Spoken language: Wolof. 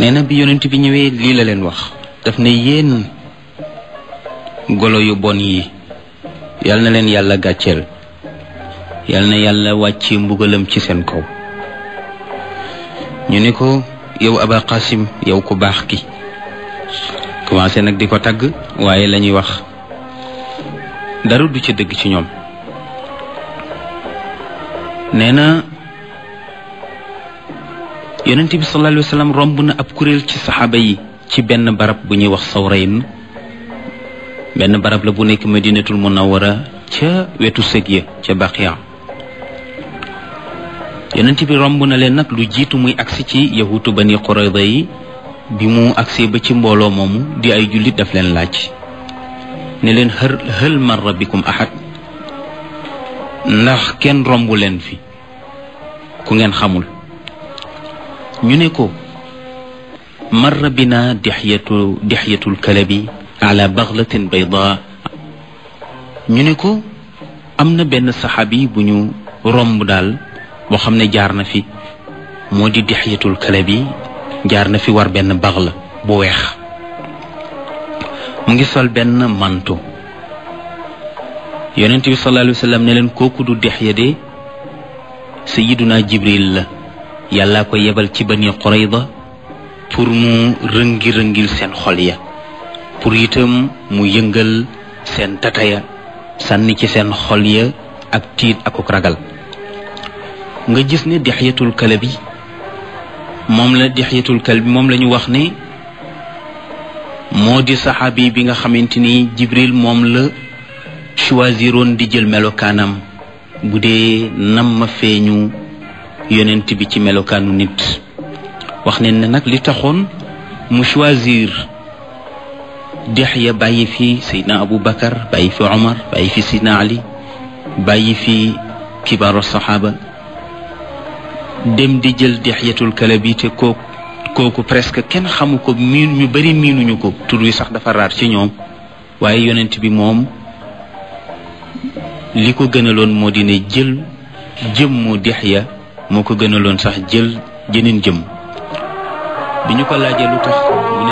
nee na bi yonent bi ñëwee lii la leen wax daf ne yéen golo yu bon yi yal na leen yàlla gàcceel yal na yàlla wàcce mbugalam ci seen kaw ñu ne ko yow aba qasim yow ku baax ki commencé nag di ko tagg waaye la ñuy wax dara du ci dëgg ci ñoom nee na yonent bi sallallahu alayhi wa sallam romb na ab kuréel ci saxaaba yi ci benn barab bu ñuy wax sawrayn benn barab la bu nekk madinatul munawara ca wetu sëg ya ca baqiya yonent bi romb na leen nag lu jiitu muy agsi ci yahutu bani qurayda yi bi mu agsee ba ci mbooloo moomu di ay jullit daf leen laaj ne leen hël hël marra bikum ahad ndax kenn rombu leen fi ku ngeen xamul ñu ne ko marra bina dixyatu dixyatul kalabi ala baglatin bayda ñu ne ko am na benn saxaabi bu ñu romb daal boo xam ne jaar na fi moo di dixyatul kalabi jaar na fi war benn baxla bu weex mu ngi sol benn manto yonent bi sallallahu alayhi wa sallam ne leen kooku du dixya de sayiduna jibril la yàllaa ko yebal ci bani qurayda pour mu rëngi-rëngil seen xol ya pour itam mu yëngal seen tataya sànni ci seen xol ya ak tiit akuk ragal nga gis ne dixyatul kalabi moom la dixyatul kalbi moom la ñu wax ne moo di saxaabi bi nga xamante ni jibril moom la choisiroon di jël melokaanam bu dee nam ma feeñu yonent bi ci melokaanu nit wax ne ne nag li taxoon mu choisir dexya bàyyi fi seydna abou bakar bàyyi fi omar bàyyi fi seydna ali bàyyi fi kibaaru saxaaba dem di jël dexyatul kalabi te kooku kooku presque kenn xamu ko miin ñu bari miinuñu ko tur wi sax dafa raar ci ñoom waaye yonent bi moom li ko gënaloon moo di ne jël jëmmu dexya moo ko gënaloon sax jël jëneen jëm bi ñu ko laajee lu tax